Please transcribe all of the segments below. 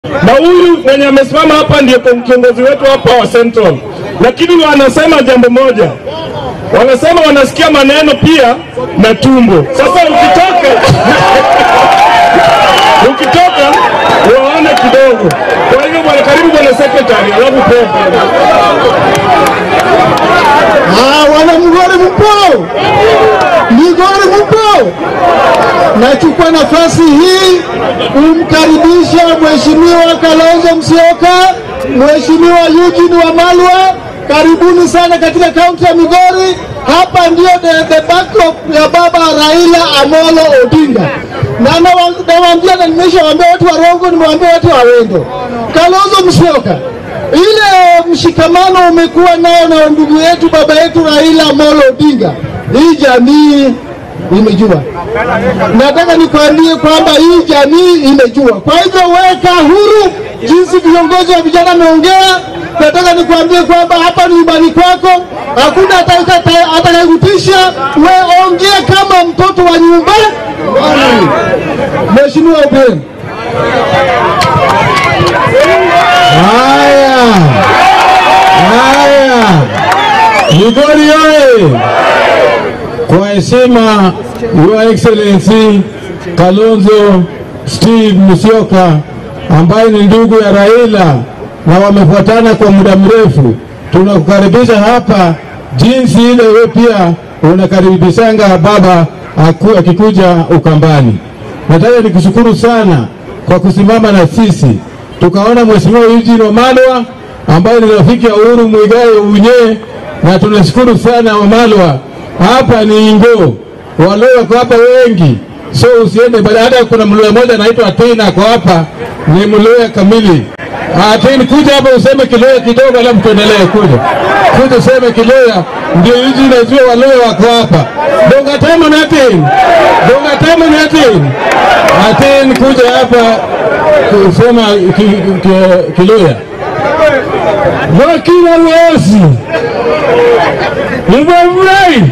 na huyu mwenye amesimama hapa ndiye kiongozi wetu hapa wa Central, lakini wanasema jambo moja, wanasema wanasikia maneno pia na tumbo. Sasa ukitoka ukitoka waone kidogo. Kwa hivyo bwana, karibu bwana secretary, alafu pepe Ah, wana Migori mpo? Migori mpo? Nachukua nafasi hii kumkaribisha Mheshimiwa Kalonzo Musyoka, Mheshimiwa Eugene Wamalwa, karibuni sana katika kaunti ya Migori. Hapa ndio the, the backdrop ya baba Raila Amolo Odinga, na nawa- nawaambia na nimeshawaambia watu wa Rongo, nimewaambia watu wa Wendo, Kalonzo Musyoka ile mshikamano umekuwa nao na ndugu yetu baba yetu Raila Amolo Odinga, hii jamii imejua. Nataka nikwambie kwamba hii jamii imejua. Kwa hivyo weka huru jinsi viongozi wa vijana wameongea. Nataka nikwambie kwamba hapa ni nyumbani kwako, hakuna atakaye- atakayekutisha. We ongea kama mtoto wa nyumba. Mheshimiwa Obieng. Haya, haya, Migori oye! Kwa heshima, Your Excellency Kalonzo Steve Musyoka ambaye ni ndugu ya Raila na wamefuatana kwa muda mrefu, tunakukaribisha hapa jinsi ile wewe pia unakaribishanga baba aku- akikuja Ukambani. Nataka nikushukuru sana kwa kusimama na sisi tukaona Mheshimiwa Eugene Wamalwa ambaye ni rafiki ya Uhuru Muigai Unye, na tunashukuru sana Wamalwa. Hapa ni Ingo, Waluo wako hapa wengi, so usiende bali. Hata kuna Mluya mmoja anaitwa Atin ako hapa, ni Mluya kamili. Atin, kuja hapa useme Kiluya kidogo, alafu tuendelee. Kuja kuja useme Kiluya, ndio hizi najua Waluya wako hapa. Donga tamo na Atin, donga tamo na Atin, Atin kuja hapa kusema ki, ki, Kiluya wakila wasi nimefurahi.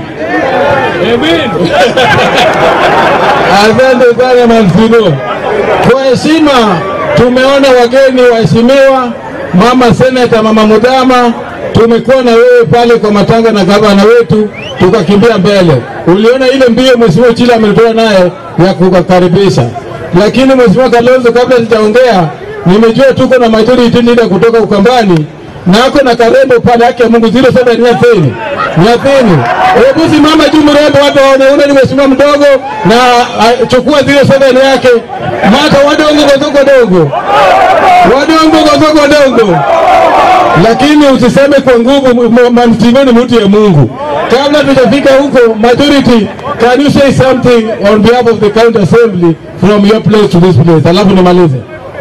Asante sana Manfino. Kwa heshima, tumeona wageni waheshimiwa, mama seneta, mama Mudama, tumekuwa na wewe pale kwa matanga na gavana wetu, tukakimbia mbele. Uliona ile mbio mheshimiwa Chila ametoa naye ya kukaribisha, lakini mheshimiwa Kalonzo, kabla sijaongea, nimejua tuko na majority leader kutoka Ukambani na ako na karembo pale yake ya Mungu zile saba nyathini nyathini. Hebu simama juu mrembo, watu waone ule ni mheshimiwa mdogo, na ah, chukua zile seven yake mata wadongo godogo dogo wadongo godogo dogo, lakini usiseme kwa nguvu. Manfino ni mtu ya Mungu. Kabla tujafika huko, majority, can you say something on behalf of the county assembly from your place to this place? Alafu nimalize.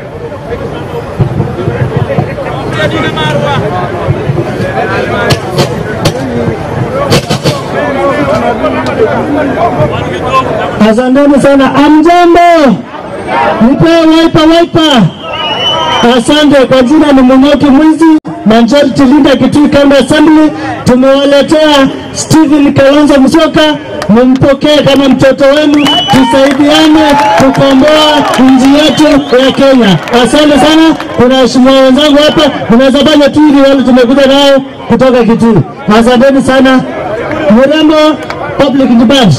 Asanteni sana. Amjambo, nipe waipa waipa. Asante. Kwa jina ni Munyoki Mwizi, majority leader Kitui County Assembly. Tumewaletea Stephen Kalonzo Musyoka, mumpokee kama mtoto wenu, tusaidiane kukomboa nchi yetu ya Kenya. Asante sana. Kuna waheshimiwa wenzangu hapa, mnaweza fanya tu ili wale tumekuja nao kutoka Kitui. Asanteni sana. Mrembo Public Debate.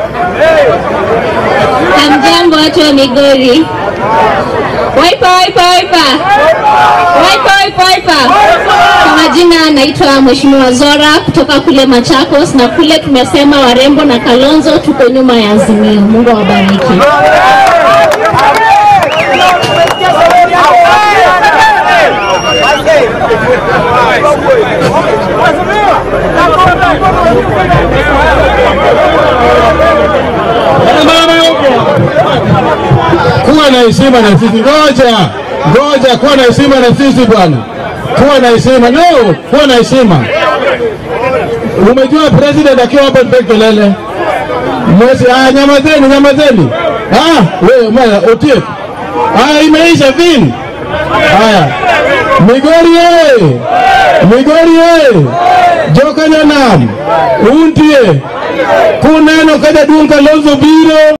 Hamjambo watu wa Migori. Waipa waipa waipa. Waipa waipa waipa. Kwa majina naitwa Mheshimiwa Zora kutoka kule Machakos na kule tumesema warembo na Kalonzo tuko nyuma ya Azimio. Mungu awabariki. kuwa na heshima na sisi. Ngoja ngoja, kuwa na heshima na sisi bwana, kuwa na heshima. No, kuwa na heshima. Umejua president akiwa hapa tupe kelele mwezi. Ah, nyamazeni, nyamazeni. Ah, wewe mwana Otiep. Ah, imeisha vin. Haya, Migori ye, Migori ye, joka nyanam, untie kuneno kada dunga lozo biro